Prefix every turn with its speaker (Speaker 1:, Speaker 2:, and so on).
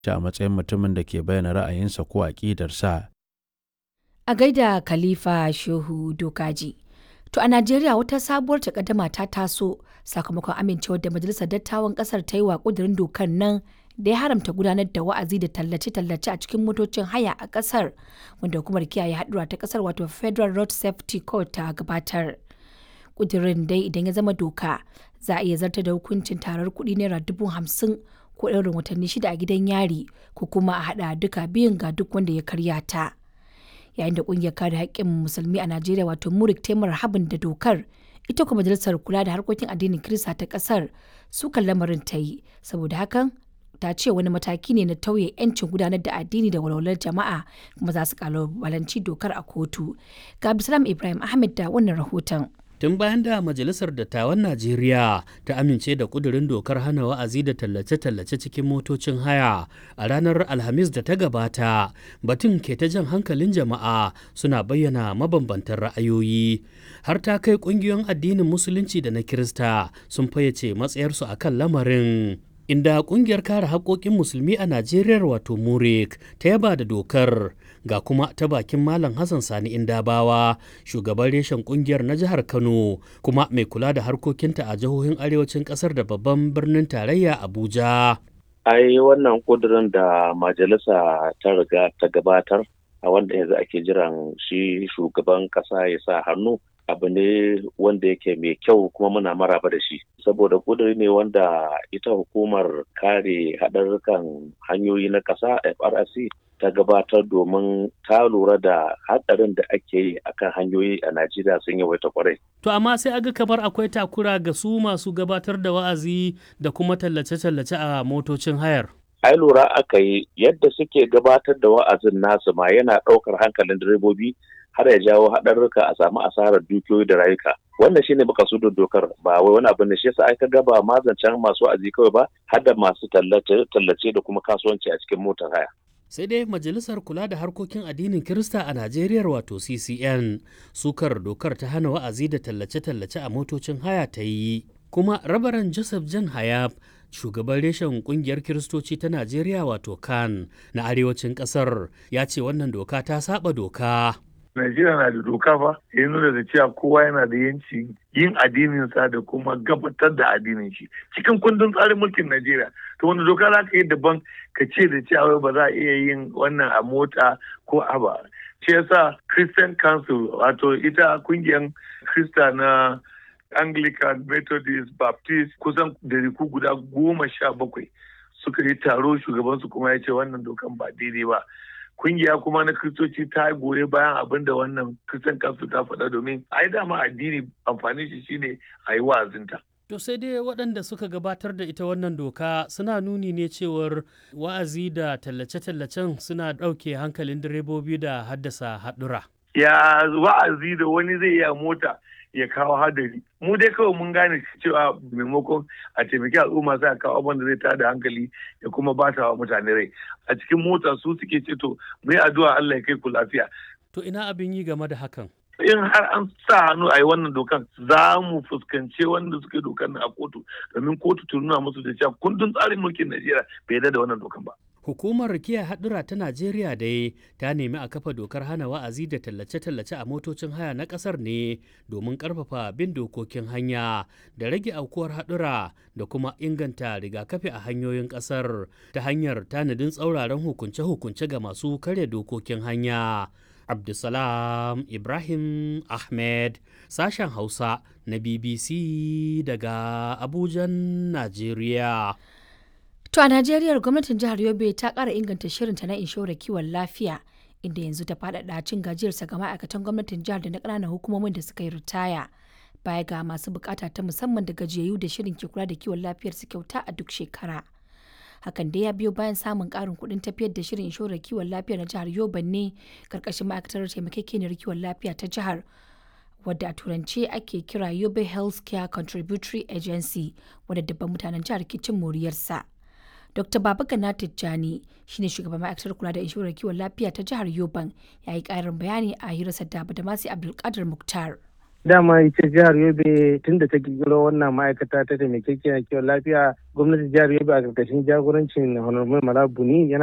Speaker 1: a matsayin mutumin da ke bayyana ra'ayinsa ko aƙidarsa.
Speaker 2: A gaida Khalifa Shehu Dokaji. To a Najeriya wata sabuwar takaddama ta taso sakamakon amincewar da Majalisar Dattawan Kasar ta yi wa ƙudurin dokar nan da ya haramta gudanar da wa'azi da tallace-tallace a cikin motocin haya a kasar wanda hukumar kiyaye haɗura ta kasar wato Federal Road Safety Code ta gabatar. Ƙudurin dai idan ya zama doka za a iya zartar da hukuncin tarar kuɗi naira dubu hamsin ko ɗaurin watanni shida a gidan yari ko kuma a haɗa duka biyun ga duk wanda ya karya ta. yayin da kungiyar kare haƙƙin musulmi a Najeriya wato Murik Taimar Habin da dokar ita kuma majalisar kula da harkokin addinin Kirista ta ƙasar sukan lamarin ta yi saboda hakan ta ce wani mataki ne na tauye 'yancin gudanar da addini da walwalar jama'a kuma za su kalubalanci dokar a kotu. Ga Abdulsalam Ibrahim Ahmed da wannan rahoton.
Speaker 3: tun bayan da majalisar dattawan najeriya ta amince da kudurin dokar hana wa'azi da tallace-tallace cikin motocin haya a ranar alhamis da ta gabata batun ke ta jan hankalin jama'a suna bayyana mabambantan ra'ayoyi har ta kai kungiyoyin addinin musulunci da na kirista sun fayyace matsayarsu a kan lamarin inda kungiyar kare haƙoƙin musulmi a najeriya wato murik ta yaba da dokar ga kuma ta bakin malam hassan sani indabawa shugaban reshen kungiyar na jihar kano kuma mai kula da harkokinta a jihohin arewacin kasar da babban birnin tarayya abuja
Speaker 4: ai wannan kudurin da majalisa ta riga ta gabatar a wanda yanzu ake jiran shi shugaban kasa ya sa hannu abu ne wanda yake mai kyau kuma muna maraba da shi saboda kuduri ne wanda ita hukumar kare haɗarurrukan hanyoyi na ƙasa frc ta gabatar domin ta lura da hatsarin da ake yi akan hanyoyi a najeriya sun yawaita kwarai
Speaker 3: to amma sai aga kamar akwai takura ga su masu gabatar da wa'azi da kuma tallace-tallace a motocin hayar
Speaker 4: ai lura aka yi yadda suke gabatar da wa'azin nasu ma yana ɗaukar hankalin direbobi har ya jawo haɗarurruka a samu asarar dukiyoyi da rayuka wannan shine baka su dokar ba wai wani abin da shi yasa aka gaba mazancan masu wa'azi kawai ba har da masu tallace da kuma kasuwanci a cikin motar haya
Speaker 3: sai dai majalisar kula da harkokin addinin kirista a najeriya wato ccn sukar dokar ta hana wa'azi da tallace-tallace a motocin haya ta yi kuma rabaran joseph jan hayab shugaban reshen kungiyar kiristoci ta najeriya wato kan na arewacin kasar ya ce wannan doka ta saba doka
Speaker 5: Najeriya na da doka fa ya nuna da cewa kowa yana da yanci yin addininsa da kuma gabatar da addinin shi cikin kundin tsarin mulkin Najeriya to wanda doka za ka yi daban ka ce da cewa ba za a iya yin wannan a mota ko a ba shi yasa Christian Council wato ita kungiyar Krista na Anglican Methodist Baptist kusan dariku guda goma sha bakwai suka yi taro shugabansu kuma ya ce wannan dokan ba daidai ba kungiya kuma na kristoci ta goye bayan abin da wannan kristan kansu ta faɗa domin ai dama addini amfani shi shine a yi wa'azinta.
Speaker 3: To sai dai waɗanda suka gabatar da ita wannan doka suna nuni ne cewar wa'azi da tallace-tallacen suna ɗauke hankalin direbobi da haddasa haɗura.
Speaker 5: Ya wa'azi da wani zai iya mota ya kawo hadari. Mu dai kawai mun gane cewa maimakon a taimaki al'umma sai a kawo abin da zai tada hankali ya kuma ba wa mutane rai. A cikin mota su suke ce to mu yi addu'a Allah ya kai ku lafiya.
Speaker 3: To ina abin yi game da hakan?
Speaker 5: In har an sa hannu a yi wannan dokan za mu fuskanci wanda suke dokan a kotu domin kotu ta nuna musu da cewa kundin tsarin mulkin Najeriya bai yarda da wannan dokan ba.
Speaker 3: Hukumar kiyaye haɗura ta Najeriya dai ta nemi a kafa dokar hana wa'azi da tallace-tallace a motocin haya na ƙasar ne domin ƙarfafa bin dokokin hanya da rage aukuwar haɗura da kuma inganta rigakafi a hanyoyin ƙasar ta hanyar tanadin tsauraran hukunce-hukunce ga masu karya dokokin hanya. Abdulsalam Ibrahim Ahmed sashen Hausa na BBC daga Abujan, Najeriya.
Speaker 2: To a Najeriya gwamnatin jihar Yobe ta ƙara inganta shirinta na inshorar kiwon lafiya inda yanzu ta faɗaɗa cin gajiyarsa ga ma'aikatan gwamnatin jihar da na ƙananan hukumomin da suka yi ritaya. Baya ga masu bukata ta musamman da gajiyayyu da shirin ke kula da kiwon lafiyar su kyauta a duk shekara. Hakan dai ya biyo bayan samun ƙarin kuɗin tafiyar da shirin inshorar kiwon lafiya na jihar Yobe ne ƙarƙashin ma'aikatar taimakekeniyar kiwon lafiya ta jihar. wadda a turance ake kira Yobe Healthcare Contributory Agency wadda dabban mutanen jihar ke cin moriyarsa. Dr. Babagana Tijjani shine shugaban ma'aikatar kula da inshorar kiwon lafiya ta jihar Yoban ya yi ƙarin bayani a hirarsa da Badamasi Abdulkadir Muktar.
Speaker 6: dama ita jihar yobe tun da ta kirkiro wannan ma'aikata ta taimakekiyar kiwon lafiya gwamnatin jihar yobe a ƙarƙashin jagorancin honorable malabuni yana